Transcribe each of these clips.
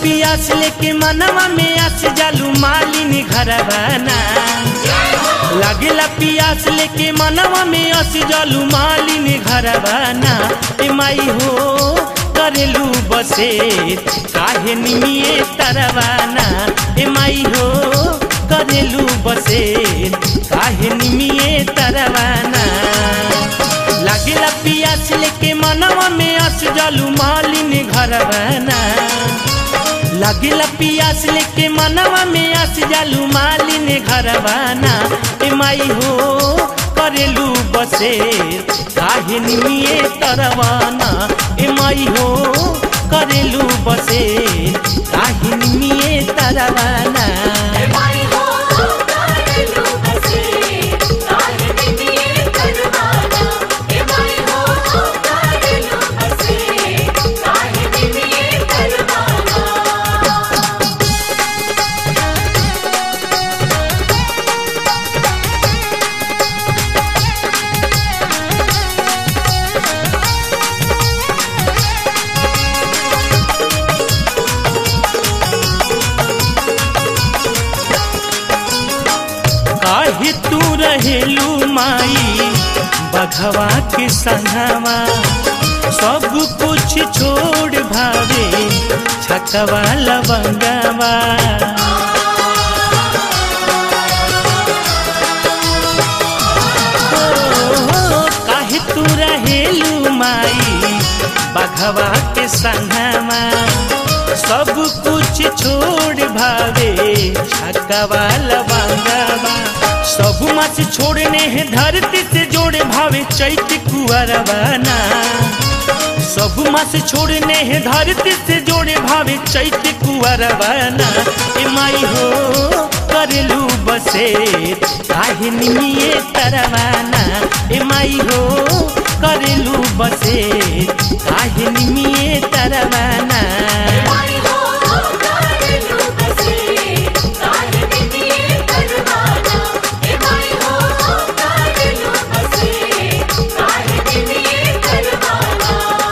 पियास लेके मनवा में आस जालू मालिनी घरवाना लागेला पियास लेके मनवा में आस जालू मालिनी घरवाना ए माई हो करेलू बसे काहे निमिए तरवाना ए माई हो करेलू बसे काहे निमिए तरवाना लागेला पियास लेके मनवा में आस जालू मालिनी घरवाना लागेला पियास लेके मनवा में आस जालू मालिनी घरवाना ए माई हो करेलू बसे काहे निमिए तरवाना ए माई हो करेलू बसे काहे निमिए तरवाना माई हो करेलू बसे काहे निमिए करवाना ए माई हो करेलू बसे काहे निमिए करवाना काहे तू रहेलू माई बघवा के संगवा सब कुछ छोड़ भावे छकवा लवंगवा ओ, काहे तू रहेलू माई बघवा के संगवा सब कुछ छोड़ भावे छकवा लवंगवा सब मास छोड़ने हैं धरती से जोड़े भावे चैत कुअरवाना सब मास छोड़ने हैं धरती से जोड़े भावे चैत कुअरवाना ए माई हो करेलू बसे काहे निमिए तरवाना ए माई हो करेलू बसे काहे निमिए तरवाना माई हो करेलू बसे काहे निमिए करवाना ए माई हो करेलू बसे काहे निमिए करवाना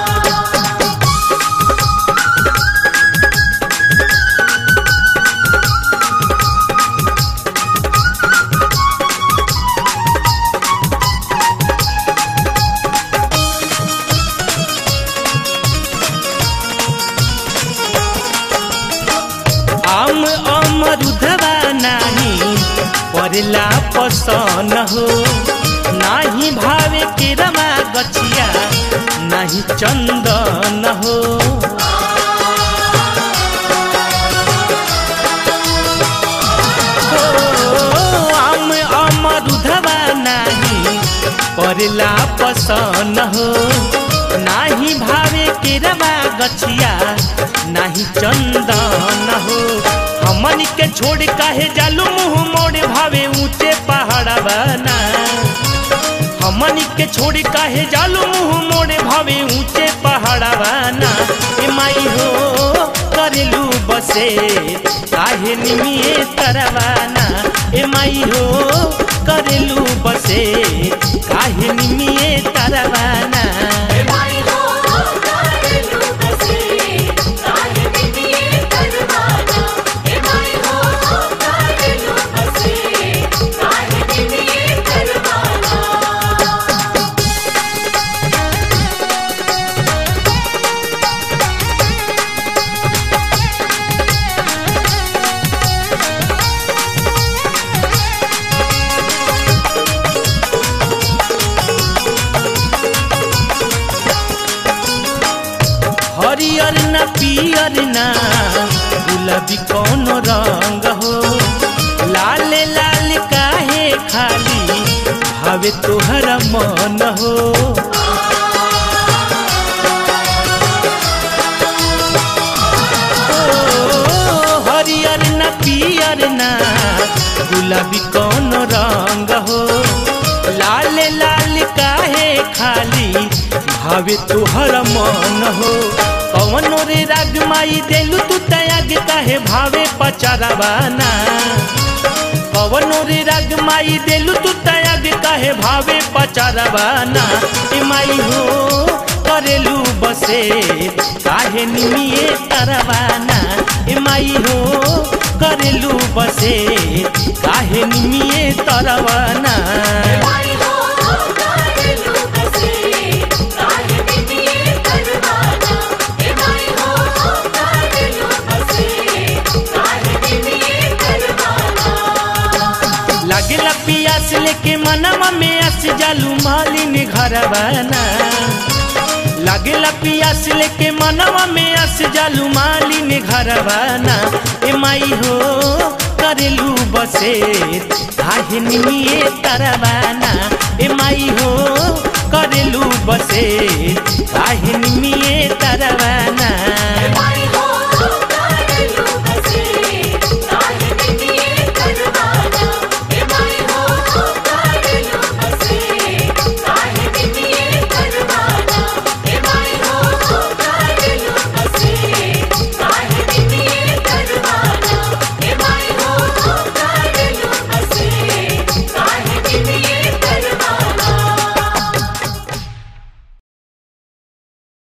आम अमरुधवा नाही परेला पसन हो नाही भावे के रमा गछिया नाही चंदन हो ओ, आम अमरुधवा नाही परेला पसन हो नाही भावे के रमा गछिया नाही चंदन हो हमन के छोड़ काहे जालू मुंह मोड़ भावे ऊंचे पहाड़ बना हमन के छोड़ काहे जालू मुंह मोड़ भावे ऊंचे पहाड़ बना ए माई हो करेलू बसे काहे निमिए तरवाना ए माई हो करेलू बसे काहे निमिए तरवाना माई हो करेलू बसे काहे निमिए करवाना ए माई हो करेलू बसे काहे निमिए करवाना हरियर न पियर न गुलाबी कौन रंग हो लाल लाल काहे खाली भावे तोहर मन हो ओ, हरियर न पियर न गुलाबी कौन रंग हो लाल लाल काहे खाली भावे तोहर मन हो कवनो रे राग माई देलू तू तयाग काहे भावे पचरवाना कवनो रे राग माई देलू तू तयाग काहे भावे पचरवाना ए माई हो करेलू बसे काहे निमिए तरवाना ए माई हो करेलू बसे काहे निमिए तरवाना माई हो काढ़लू बसे काहे बिनिए करवाना हे माई हो काढ़लू बसे काहे बिनिए करवाना लागेला पियास लेके मनवा में अस जालू मालिन घरवाना लागेला पियास लेके मनवा में अस जालू मालिन घरवाना ए माई हो करेलू बसे काहे निमिए तरवाना ए माई हो करेलू बसे काहे